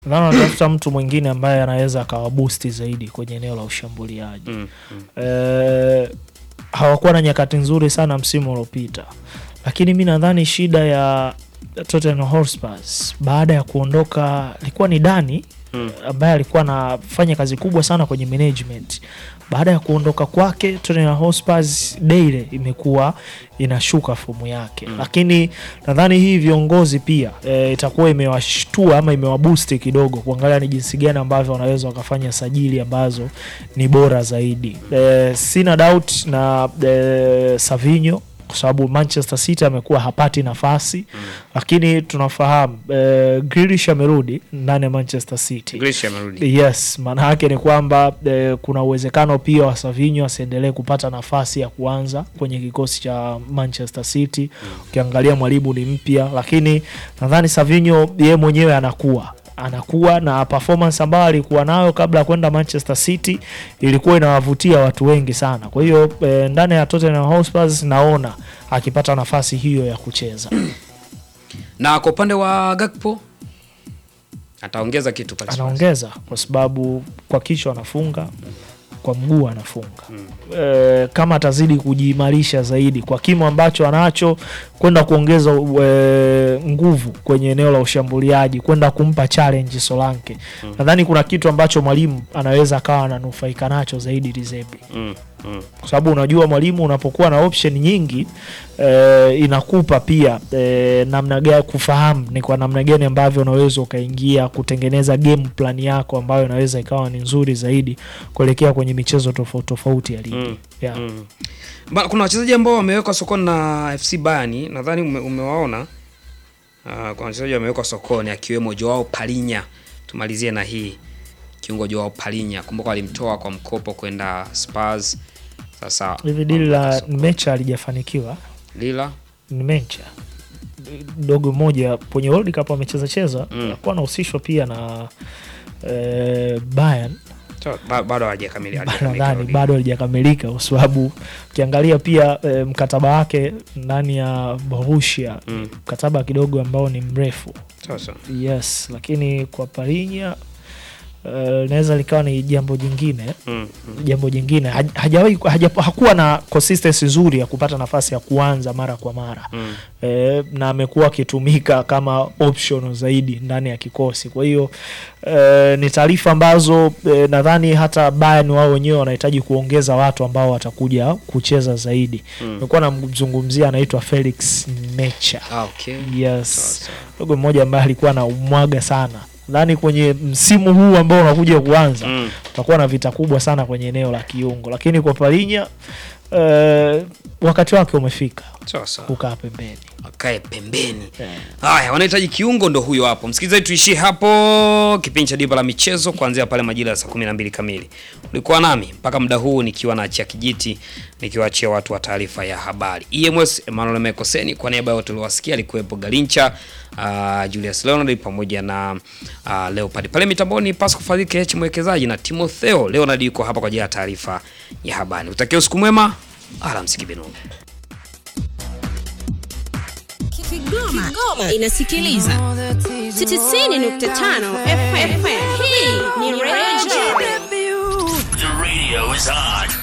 nadhani wanatafuta mtu mwingine ambaye anaweza akawabusti zaidi kwenye eneo la ushambuliaji Mm, mm. eh, hawakuwa na nyakati nzuri sana msimu uliopita, lakini mi nadhani shida ya Tottenham Hotspur baada ya kuondoka ilikuwa ni Dani Mm. ambaye alikuwa anafanya kazi kubwa sana kwenye management. Baada ya kuondoka kwake, Tottenham Hotspur daily imekuwa inashuka fomu yake Mm. lakini nadhani hii viongozi pia e, itakuwa imewashtua ama imewabusti kidogo kuangalia ni jinsi gani ambavyo wanaweza wakafanya sajili ambazo ni bora zaidi. E, sina doubt na e, Savinho kwa sababu Manchester City amekuwa hapati nafasi Mm. lakini tunafahamu e, Grealish amerudi ndani ya Manchester City. Grealish amerudi. Yes, maana yake ni kwamba eh, kuna uwezekano pia wa Savinho asiendelee kupata nafasi ya kuanza kwenye kikosi cha Manchester City. Ukiangalia mwalimu ni mpya, lakini nadhani Savinho yeye mwenyewe anakuwa anakuwa na performance ambayo alikuwa nayo kabla ya kwenda Manchester City ilikuwa inawavutia watu wengi sana. Kwa hiyo eh, ndani ya Tottenham Hotspur naona akipata nafasi hiyo ya kucheza. Na kwa upande wa Gakpo ataongeza kitu pale. anaongeza kwa sababu kwa kichwa anafunga kwa mguu anafunga Mm. e, kama atazidi kujiimarisha zaidi kwa kimo ambacho anacho kwenda kuongeza e, nguvu kwenye eneo la ushambuliaji kwenda kumpa challenge Solanke Mm. nadhani kuna kitu ambacho mwalimu anaweza akawa ananufaika nacho zaidi Rizebri Mm, mm. kwa sababu unajua mwalimu unapokuwa na option nyingi eh, inakupa pia eh, namna gani kufahamu ni kwa namna gani ambavyo unaweza ukaingia kutengeneza game plan yako ambayo inaweza ikawa ni nzuri zaidi kuelekea kwenye michezo tofauti tofauti ya ligi Mm. yeah. Mm. Ba, kuna wachezaji ambao wamewekwa sokoni na FC Bayern, nadhani ume, umewaona. Uh, kuna wachezaji wamewekwa sokoni akiwemo Joao Palinya. Tumalizie na hii kiungo Joao Palinya, kumbuka walimtoa kwa mkopo kwenda Spurs. Sasa hivi dili la wameweka sokoni. mecha alijafanikiwa Lila ni mecha dogo moja kwenye World Cup amecheza cheza Mm. alikuwa anahusishwa pia na eh, Bayern so, ba, bado hajakamili- nadhani hajakamilika. bado halijakamilika kwa sababu ukiangalia pia e, mkataba wake ndani ya Borussia Mm. mkataba kidogo ambao ni mrefu Sasa yes, lakini kwa Parinya linaweza likawa ni jambo jingine mm. mm. jambo jingine Haj- hajawahi haja, hakuwa na consistency nzuri ya kupata nafasi ya kuanza mara kwa mara Mm. e, na amekuwa akitumika kama optional zaidi ndani ya kikosi. Kwa hiyo e, ni taarifa ambazo e, nadhani hata Bayern wao wenyewe wanahitaji kuongeza watu ambao watakuja kucheza zaidi. Mm. Nilikuwa namzungumzia anaitwa Felix Mecha. Ah, okay. Yes, Sawa, dogo mmoja ambaye alikuwa na umwaga sana nadhani kwenye msimu huu ambao unakuja kuanza Mm. tutakuwa na vita kubwa sana kwenye eneo la kiungo, lakini kwa Palinya e, wakati wake umefika Sawa, sawa. kukaa pembeni Akae pembeni. Eh. Haya, wanahitaji kiungo, ndo huyo hapo. Msikilizaji, tuishie hapo kipindi cha Diva la Michezo kuanzia pale majira ya saa 12 kamili. Ulikuwa nami mpaka muda huu nikiwa naachia kijiti, nikiwaachia watu wa taarifa ya habari. EMS Emmanuel Mekoseni kwa niaba ya watu waliowasikia, alikuwepo Galincha, uh, Julius Leonard pamoja na uh, Leopard. Pale mitamboni Pascal Fadhili H mwekezaji na Timotheo Leonard yuko hapa kwa ajili ya taarifa ya habari. Utakia usiku mwema. Alamsiki binu. Kigoma, Kigoma inasikiliza 90.5 FM. Hii ni Radio The radio is on.